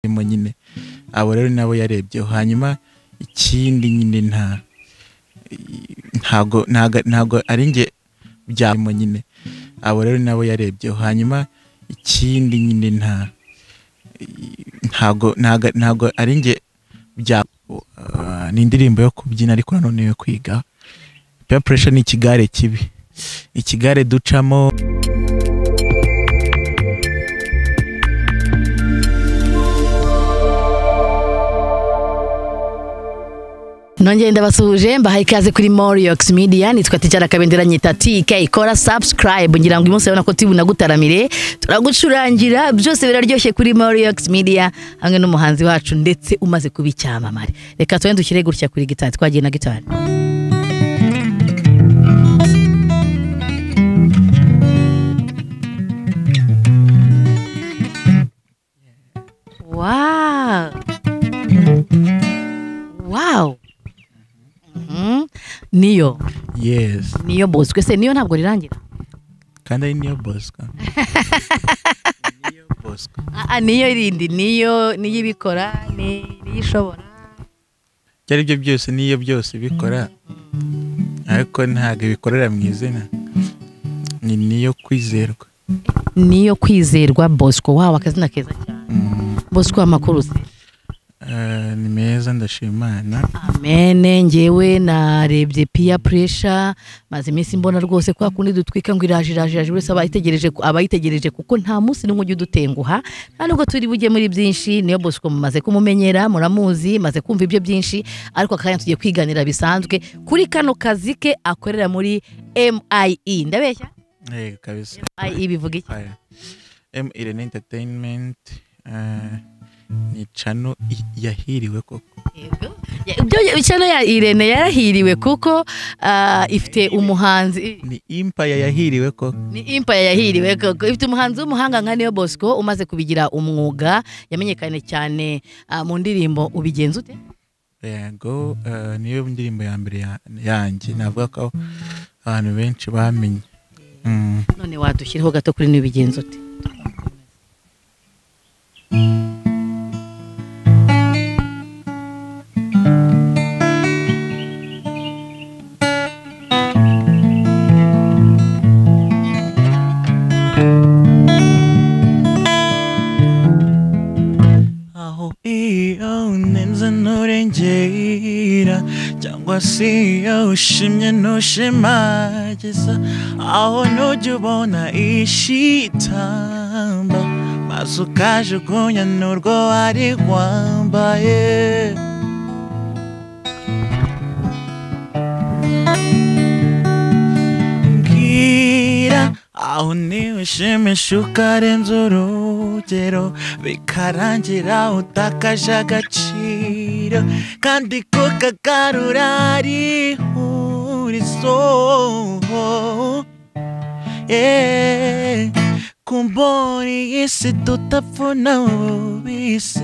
arimo nyine abo rero nabo yarebyeho hanyuma ikindi nyine nta ntago ntago ntago ari njye byarimo nyine abo rero nabo yarebyeho hanyuma ikindi nyine nta ntago ntago ntago ari njye bya Ah, ni indirimbo yo kubyina ariko nanone yo kwiga peer pressure ni ikigare kibi ikigare ducamo nongeye ndabasuhuje mbahaye ikaze kuri moriyox media nitwa tijara kabendera nyita tike ikora subscribe ngira ngo uyu munsi urabona ko tubuna gutaramire turagucurangira byose biraryoshye kuri moriyox media hamwe n'umuhanzi wacu ndetse umaze kuba icyamamare reka tugende dushyire gutya kuri gitari twagiye na gitari wow wow Mhm. niyo yes niyo bosco se niyo ntabwo rirangira kandi ari niyo bosco Ni niyo bosco Ah, ah, niyo irindi niyo niyo ibikora ni niyo ishobora ibyo ari byo byose niyo byose bikora ariko ntabwo ibikorera mu izina ni niyo kwizerwa niyo kwizerwa bosco wawe akazina keza cyane Mm, bosco amakuru se eh, ni meza ndashimana amene ngewe narebye peer pressure maze iminsi mbona rwose kwa kundi dutwika ngo iraje iraje iraje buri wese aba yitegereje ku- aba yitegereje kuko nta munsi n'umwe ujya udutenguha nta nubwo turi bujye muri byinshi niyo bosco mumaze kumumenyera muramuzi maze kumva ibyo byinshi ariko akanya tugiye kwiganira bisanzwe kuri kano kazi ke akorera muri MIE ndabeshya Eh, kabisa MIE bivuga iki Haya. m irene entertainment eh, ni cano i- yahiriwe koko Yego. Ya- ibyo chano ya Irene yarahiriwe kuko ah, ifite umuhanzi ni impaya yahiriwe koko ni Empire yahiriwe kuko ifite umuhanzi w'umuhanga nka Neo Bosco umaze kubigira umwuga yamenyekanye cyane ah, mu ndirimbo ubigenza ute yego eh, niyo ndirimbo ya mbere ya- yanjye navuga ko abantu benshi bamenye Mm. none wadushyiriho gato kuri n'ubigenza ute aho iyo unenze nturengera cyangwa se iyo ushimye ntushimagiza aho ntujya ubona ishitamba maze ukajugunya n'urwo wari wambaye mbwira aho niwe ushimisha ukarenza urugero bikarangira utakaje agaciro kandi kukagarura ari ihurizo Yeah. kumbona iyi si tutapfuna ubisi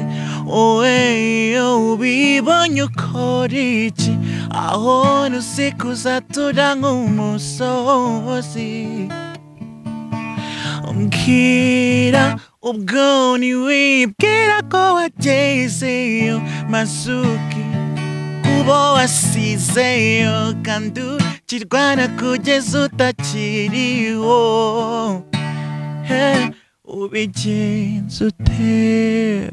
wowe iyo ubibonye ukora iki aho nusikuza tura nk'umusozi umbwira ubwo ntiwibwira ko wagezeyo masuki kubo wasizeyo kandi ukirwana kugeza utakiriho Hey, ubigenza ute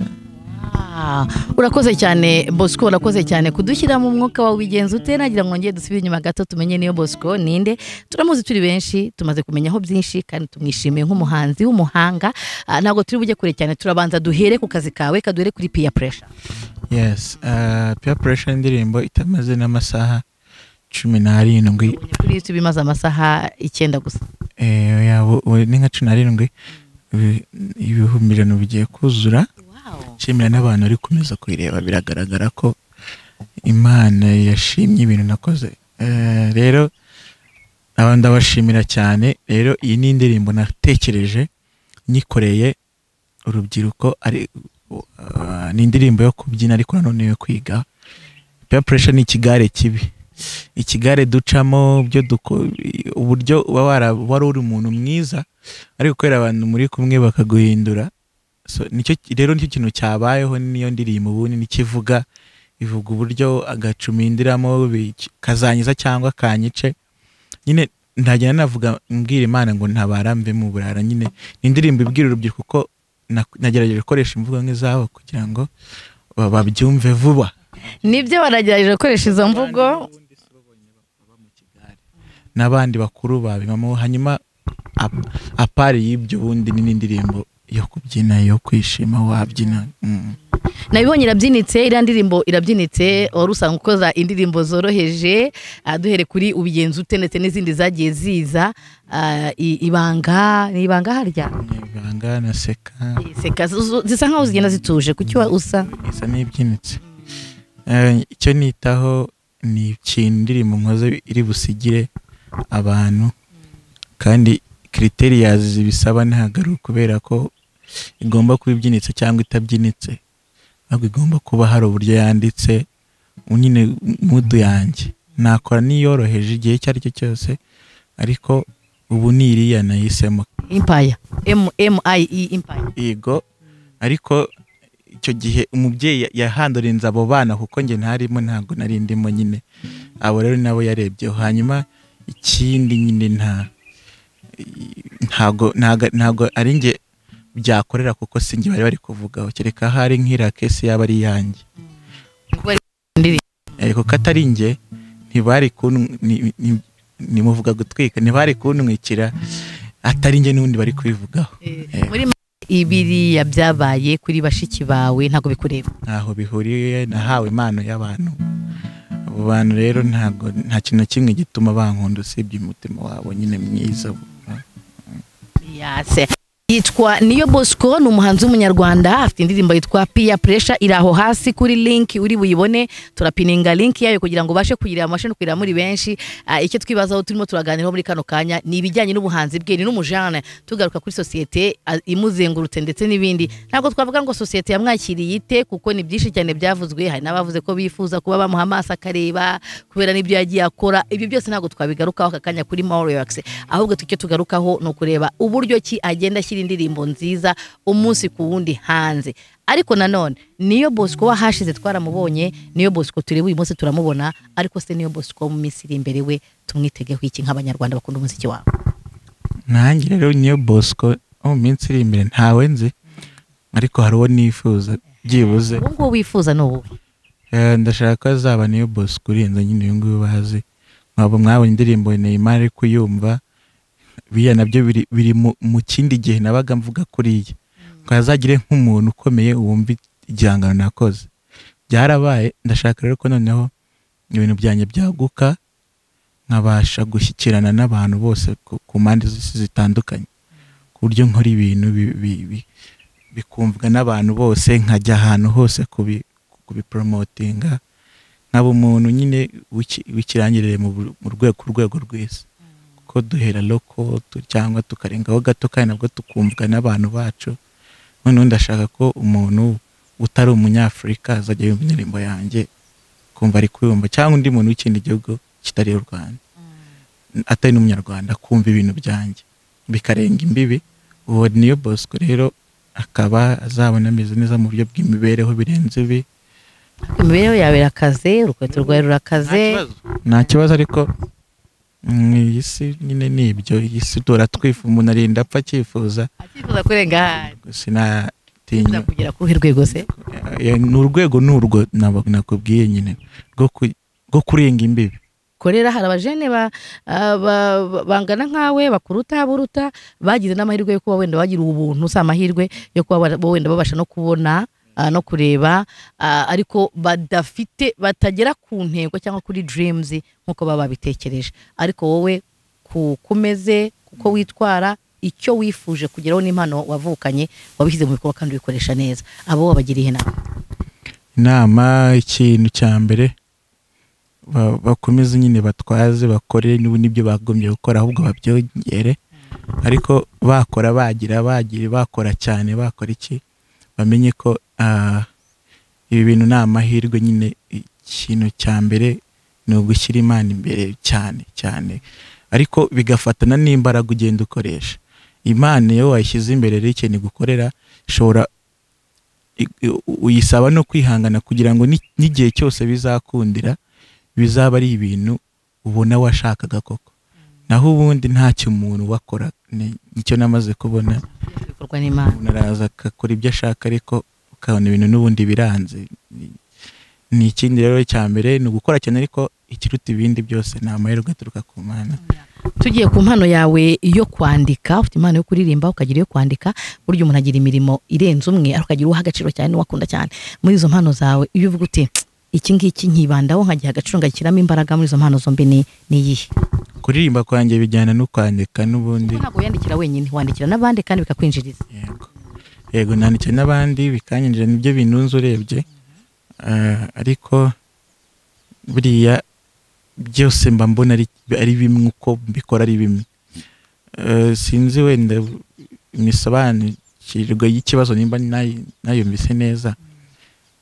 Ah, urakoze cyane bosco urakoze cyane kudushyiramo umwuka wawe ubigenza ute nagira ngo ngende dusubire inyuma gato tumenye niyo bosco ninde turamuzi turi benshi tumaze kumenyaho byinshi kandi tumwishimiye nk'umuhanzi w'umuhanga Ah, ntabwo turi bujye kure cyane turabanza duhere ku kazi kawe kaduhere kuri peer pressure yes uh, peer pressure indirimbo itamaze n'amasaha cumi n'arindwi Ubonye kuri YouTube imaze amasaha icyenda gusa eh, oya, bu- bu- ni nka cumi n'arindwi ibi- ibihumbi ijana bigiye kuzura nshimira n'abantu bari kumeza kuyireba biragaragara ko imana yashimye ibintu nakoze Eh, rero aba ndabashimira cyane rero iyi ni indirimbo natekereje nyikoreye urubyiruko ari ah, ni indirimbo yo kubyina ariko nanone yo kwiga peer pressure ni ikigare kibi ikigare ducamo byo duko- uburyo uba wara- wari uri umuntu mwiza ariko kubera abantu muri kumwe bakaguhindura So, nicyo rero nicyo kintu cyabayeho niyo ndirimbo ubundi nikivuga ivuga uburyo agacumi ndiramo bi- kazanyiza cyangwa kanyice nyine ntajya navuga mbwira imana ngo ntabara mve mu burara nyine ni indirimbo ibwira urubyiruko ko na- nagerageje gukoresha imvugo nk'izabo kugira ngo ba- babyumve vuba nibyo baragerageje gukoresha izo mvugo n'abandi bakuru babimamo hanyuma ap- apari y'ibyo ubundi ni n'indirimbo yo kubyina yo kwishima wabyina mm. nabibonye irabyinitse iriya ndirimbo irabyinitse wari usanga ukoza indirimbo zoroheje ah, duhere kuri ubigenza ute ndetse n'izindi zagiye ziza ah, i- ibanga ni ibanga harya ibanga naseka Seka zu- zisa nkaho zigenda zituje kuki wa- usa isa n'ibyinitse Eh, icyo nitaho ni ikintu indirimbo nkoze iri busigire abantu kandi criterias bisaba ntagaruka kubera ko igomba kuba ibyinitse cyangwa itabyinitse ahubwo igomba kuba hari uburyo yanditse nyine mudu yanjye nakora n'iyoroheje igihe icyo ari cyo cyose ariko ubu ni iriya nahisemo impaya mmie impaya yego ariko icyo gihe umubyeyi yahandorinze abo bana kuko njye ntarimo ntabwo nari ndimo nyine abo rero nabo yarebyeho hanyuma ikindi nyine nta ntago ntago- ntago ari njye byakorera kuko si njye bari bari kuvugaho kereka hari nk'iriya kesi yaba ari iyanjye Eh, kuko atari njye ntibari kun- ni- ni- nimuvuga gutwika ntibari kuntwikira atari njye n'ubundi bari kubivugaho Eh, muri ma- ibiriya byabaye kuri bashiki bawe ntabwo bikureba ntaho bihuriye nahawe impano y'abantu abo bantu rero ntabwo nta kintu na kimwe gituma bankunda usibye umutima wabo nyine mwiza Yase. yitwa niyo bosco ni umuhanzi w'umunyarwanda afite indirimbo yitwa piya puresha iri aho hasi kuri linki uri buyibone turapininga linki yayo kugira ngo ubashe kuyireba mubashe no kuyireba muri benshi Ah, icyo twibazaho turimo turaganiraho muri kano kanya ni ibijyanye n'ubuhanzi bwe ni n'umujana tugaruka kuri sosiyete ah, imuzengurutse ndetse n'ibindi ntabwo twavuga ngo sosiyete yamwakiriye ite kuko ni byinshi cyane byavuzwe hari n'abavuze ko bifuza kuba bamuha amaso akareba kubera n'ibyo yagiye akora ibyo byose ntabwo twabigarukaho aka kanya kuri mawuriwakisi ahubwo icyo tugarukaho ni ukureba uburyo ki agenda ashyira indirimbo nziza umunsi ku wundi hanze ariko nanone niyo bosco wahashize twaramubonye niyo bosco tureba uyu munsi turamubona ariko se niyo bosco mu minsi iri imbere we tumwitegeho iki nk'abanyarwanda bakunda umuziki wabo nanjye rero niyo bosco wo mu minsi iri imbere ntawe nzi ariko hari uwo nifuza byibuze uwo nguwo wifuza ni uwuhe Eh, ndashaka ko azaba niyo bosco urenze nyine uyu nguyu bazi mwaba mwabonye indirimbo Neymar ari kuyumva biriya nabyo biri, biri mu, mu kindi gihe nabaga mvuga kuriya ngo azagire nk'umuntu ukomeye wumva igihangano nakoze byarabaye ndashaka rero ko noneho ibintu byanjye byaguka nkabasha gushyikirana n'abantu bose ku, ku mpande z'isi zitandukanye ku buryo nkora ibintu bi- bi- bi- bikumvwa n'abantu bose nkajya ahantu hose kubi, kubiporomotinga nkaba umuntu nyine w'iki- w'ikirangirire mu bu- mu rwego ku rwego rw'isi kuko duhera loko tu- cyangwa tukarengaho gato kandi nabwo tukumvwa n'abantu bacu noneho ndashaka ko umuntu utari umunyafurika azajya yumva indirimbo yanjye kumva ari kuyumva cyangwa undi muntu w'ikindi gihugu kitari u rwanda atari n'umunyarwanda kumva ibintu byanjye bikarenga imbibi uwo niyo bosco rero akaba azabona ameze neza mu buryo bw'imibereho birenze ibi imibereho yawe irakaze urukweto rwawe rurakaze nta kibazo ariko mm, iyi si nyine ni ibyo iyi si turatwifu umuntu arinda apfa akifuza akifuza kurenga ahandi sinatinya akifuza kugera ku ruhe rwego se Eh, ni urwego n'urwo nabo- nakubwiye nyine rwo ku- rwo kurenga imbibi korera hari abajene ba- ah, ba- ba- bangana nkawe bakuruta aburuta bagize n'amahirwe yo kuba wenda bagira ubuntu si amahirwe yo kuba bara- bo wenda babasha no kubona ah, no kureba ah, ariko badafite batagera ku ntego cyangwa kuri dreams nk'uko baba babitekereje ariko wowe ku kumeze kuko witwara icyo wifuje kugeraho n'impano wavukanye wabishyize mu bikorwa kandi ubikoresha neza abo wabagiriye inama inama ikintu cya mbere ba- bakomeze nyine batwaze bakore n'ubu n'ibyo bagombye gukora ahubwo babyongere ariko bakora bagira bagira bakora cyane bakora iki bamenye ko ah, ibi bintu ni amahirwe nyine ikintu cya mbere ni ugushyira imana imbere cyane cyane ariko bigafatana n'imbaraga ugenda ukoresha imana iyo wayishyize imbere rero ikintu igukorera ishobora i- uyisaba no kwihangana kugira ngo ni- n'igihe cyose bizakundira bizaba ari ibintu ubona washakaga koko naho ubundi ntacyo umuntu wakora nicyo namaze kubona bikorwa n'imana umuntu araza agakora ibyo ashaka ariko ukabona ibintu n'ubundi biranze Ni- ni ikindi rero cya mbere ni ugukora cyane ariko ikiruta ibindi byose ni amahirwe aturuka ku mana tugiye ku mpano yawe yo kwandika ufite impano yo kuririmba ukagira iyo kwandika burya umuntu agira imirimo irenze umwe ariko ukagira uwo aha agaciro cyane n'uwo akunda cyane muri izo mpano zawe iyo uvuga uti iki ngiki nkibandaho nkagiha agaciro ngashyiramo imbaraga muri izo mpano zombi ni ni iyihe kuririmba kwanjye bijyana no kwandika n'ubundi ntabwo wiyandikira wenyine wandikira n'abandi kandi bikakwinjiriza yego yego nandikiye n'abandi bikanyinjira nibyo binunze urebye Ah, ariko buriya byose mba mbona ari, ari bimwe uko mbikora ari bimwe Eh, sinzi wenda imisobanukirwa y'ikibazo nimba nayi- nayumvise neza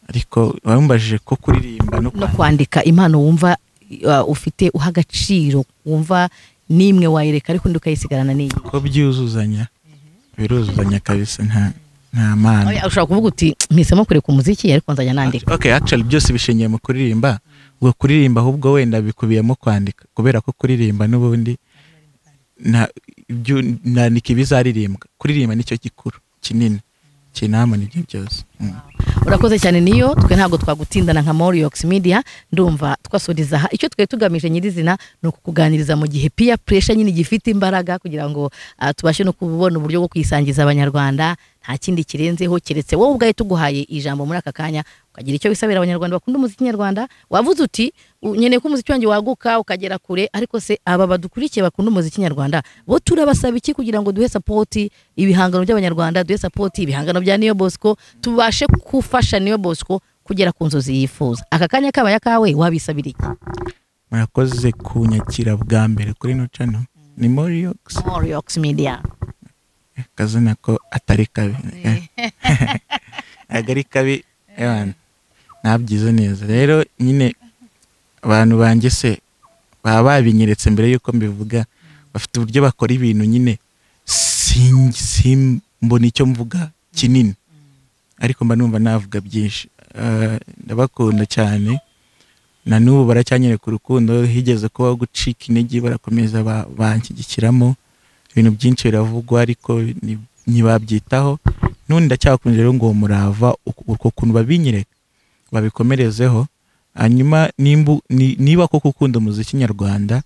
ariko wamumbajije ko kuririmba no no kwandika kwandika impano wumva uh, ufite uha agaciro wumva n'imwe wayireka ariko undi ukayisigarana n'iyi ko byuzuzanya biruzuzanya kabisa nta nta mpano Oya, ushobora kuvuga uti mpisemo kureka umuziki ariko nzajya nandika okay actually byose bishingiye mu kuririmba ubwo kuririmba ahubwo wenda bikubiyemo kwandika kubera ko kuririmba n'ubundi nta- ibyo- nandika ibizaririmbwa kuririmba nicyo gikuru kinini kinama nibyo byose Mm. urakoze cyane niyo twe ntabwo twagutindana nka Moriox Media ndumva twasuriza aha icyo twari tugamije nyirizina ni ukukuganiriza mu gihe peer pressure nyine gifite imbaraga kugira ngo ah, tubashe no kubona uburyo bwo kwisangiza abanyarwanda nta kindi kirenzeho keretse wowe ubwawe tuguhaye ijambo muri aka kanya ukagira icyo wisabira abanyarwanda bakunda umuziki nyarwanda wavuze uti "U- nkeneye ko umuziki wanjye waguka ukagera kure ariko se aba badukurikiye bakunda umuziki nyarwanda bo turabasaba iki kugira ngo duhe sapoti ibihangano by'abanyarwanda duhe sapoti ibihangano bya niyo bosco tubashe gufasha niyo bosco kugera ku nzozi yifuza aka kanya kabaye akawe wabisabira iki murakoze kunyakira bwa mbere kuri ino channel ni Moriox Moriox media kazina ko atari kabi ntabwo ari kabi ewana ntabyize neza rero nyine abantu banjye se baba babinyeretse mbere y'uko mbivuga bafite uburyo bakora ibintu nyine sin- simbona icyo mvuga kinini ariko mba numva navuga byinshi Eh, ndabakunda cyane na n'ubu baracyanyereka urukundo higeze kubaho gucika intege barakomeza ba- banshyigikiramo ibintu byinshi biravugwa ariko ni- ntibabyitaho n'ubundi ndacyakunze rero ngo uwo murava uku- uko kuntu babinyereka babikomerezeho hanyuma nimbu- ni- niba koko ukunda umuziki nyarwanda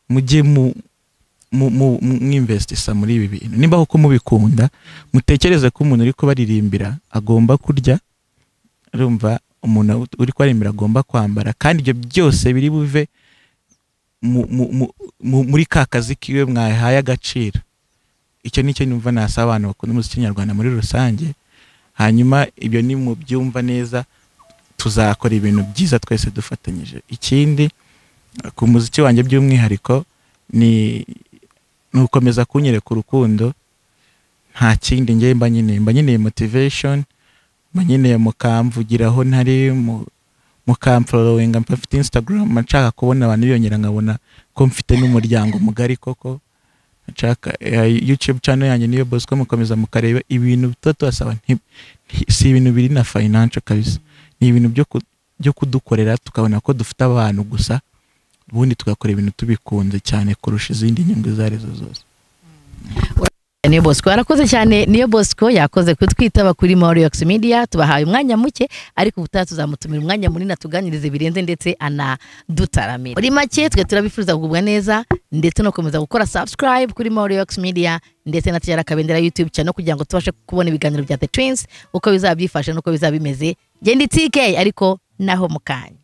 mujye mu mu- mu- mwinvestisa muri ibi bintu nimba koko mubikunda mutekereze ko umuntu uri kubaririmbira agomba kurya urumva umuntu ut- uri kubaririmbira agomba kwambara kandi ibyo byose biri buve mu- mu- mu- mu- muri ka kazi kiwe mwahaye agaciro icyo nicyo numva nasaba abantu bakunda umuziki nyarwanda muri rusange hanyuma ibyo ni mu byumva neza tuzakora ibintu byiza twese dufatanyije ikindi ku muziki wanjye by'umwihariko ni ni ugukomeza kunyereka urukundo nta kindi ngewe mba nkeneye mba nkeneye motivation mba nkeneye mukambvugiraho ntari mu- mukamforowinga mba mfite instagram mba nshaka kubona abantu biyongera nkabona ko mfite n'umuryango mugari koko nshaka eh, youtube channel yanjye niyo bosco mukomeza mukareba ibintu tuba tubasaba nti- nti- si ibintu biri na financial kabisa ni ibintu byo ku- byo kudukorera tukabona ko dufite abantu gusa ubundi tugakora ibintu tubikunze cyane kurusha izindi nyungu izo arizo zose niyo bosco arakoze cyane niyo bosco yakoze kutwitaba kuri Moriox media tubahaye umwanya muke ariko ubutaha tuzamutumira umwanya munini atuganirize birenze ndetse anadutaramira muri make twe turabifuza kugubwa neza ndetse no gukomeza gukora subscribe kuri Moriox media ndetse na tujyana akabendera youtube cyane kugira ngo tubashe kubona ibiganiro bya the twins uko bizaba byifashe n'uko bizaba bimeze genda itike ariko naho mu kanya